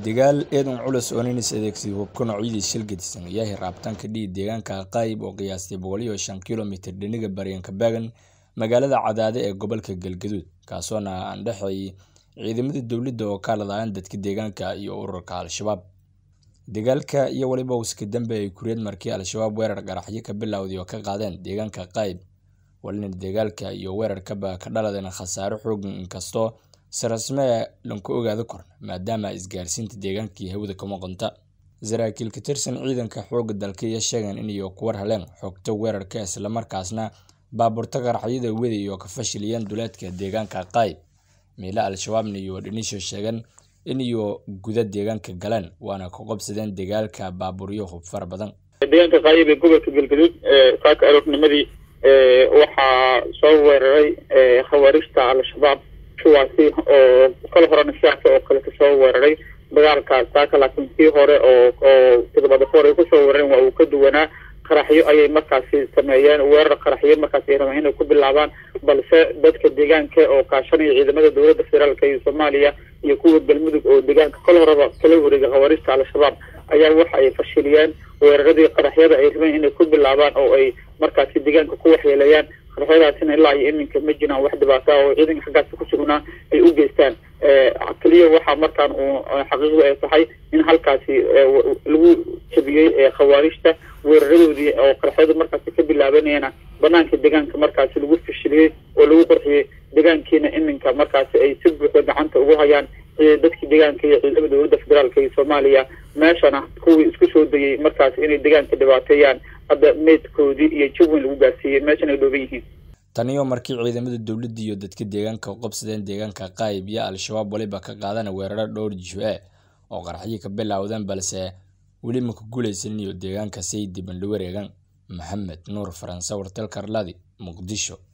Dagaal eedan culus oo nin is adeegsaday hubka noocyadiisa shil gedisan ayaa hiraabtan ka dhigay deegaanka Qayb oo qiyaastii boqol iyo shan kiiloomitir dhinaca bariyan ka baagan magaalada Cadaade ee gobolka Galgaduud kaasoona aan dhexeeyay ciidamada dowladda oo ka hadlayaan dadka deegaanka iyo ururka Al-Shabaab. Dagaalka iyo waliba iska dambeeyay kureed markii Al-Shabaab weerar qaraxyo ka bilowday oo ka qaadeen deegaanka Qayb walina dagaalka iyo weerarkaba ka dhaladeen khasaare xooggan inkastoo si rasmi ah lanku ogaado korna maadaama isgaarsiinta deegaankii hawada ka maqanta. Saraakiil ka tirsan ciidanka xoogga dalka ayaa sheegeen in iyo ku war heleen xogta weerarka isla markaasna baabuurta qaraxyada wada iyo ka fashiliyeen duleedka deegaanka Qayb. Meelo Al-Shabaabna iyo dhinisho sheegeen in iyo guda deegaanka galeen waana ka qabsadeen dagaalka baabuuryo hub fara badan. deegaanka qaayib ee gobolka galgaduud saaka aroornimadii waxaa soo weeraray khawaarijta al-shabaab kuwaasi oo kala horena sidaas oo kale kasoo weeraray dagaalka saaka laakiin kii hore oo oo todobada hore ay kusoo weerareen waa uu ka duwanaa qaraxyo ayay markaasi sameeyeen weerar qaraxyo markaasi ay rabeen inay ku bilaabaan balse dadka deegaanka oo kaashanaya ciidamada dowladda federaalka iyo soomaaliya iyo kuwa galmudug oo deegaanka kol horeba kala wareegay khawaarijta al-shabaab ayaa waxa ay fashiliyeen weeraradii qaraxyada ay rabeen inay ku bilaabaan oo ay markaasi deegaanka ku waxyeeleeyaan qaraxyadaasina ilaa iyo iminka ma jiraan wax dhibaato ah oo ciidanka xaggaasi ku sugnaa ay u geystaan keliya waxaa markaan uu xaqiiqdu ay tahay in halkaasi lagu jabiyey khawaarijta weeraradoodii oo qaraxyadu markaasi ka bilaabanayana banaanka deegaanka markaasi lagu fashiliyey oo lagu qorxiyey deegaankiina iminka markaasi ay si buuxda gacanta ugu hayaan dadkii deegaanka iyo ciidamada dowladda federaalka iyo soomaaliya meeshana kuwii isku soo dayay markaasi inay deegaanka dhibaateeyaan hadda meydkoodii iyo jawin lagu gaarsiiyey meeshan ay dhooban yihiin taniyo markii ciidamada dowladda iyo dadka deegaanka u qabsadeen deegaanka Qayb iyo Al-Shabaab waliba ka qaadana weeraro dhowr jisho oo qaraxyo ka bilowdeen balse weli ma ku guuleysan iyo deegaanka say diban la wareegan Maxamed Nuur Faransa wartal Karladi Muqdisho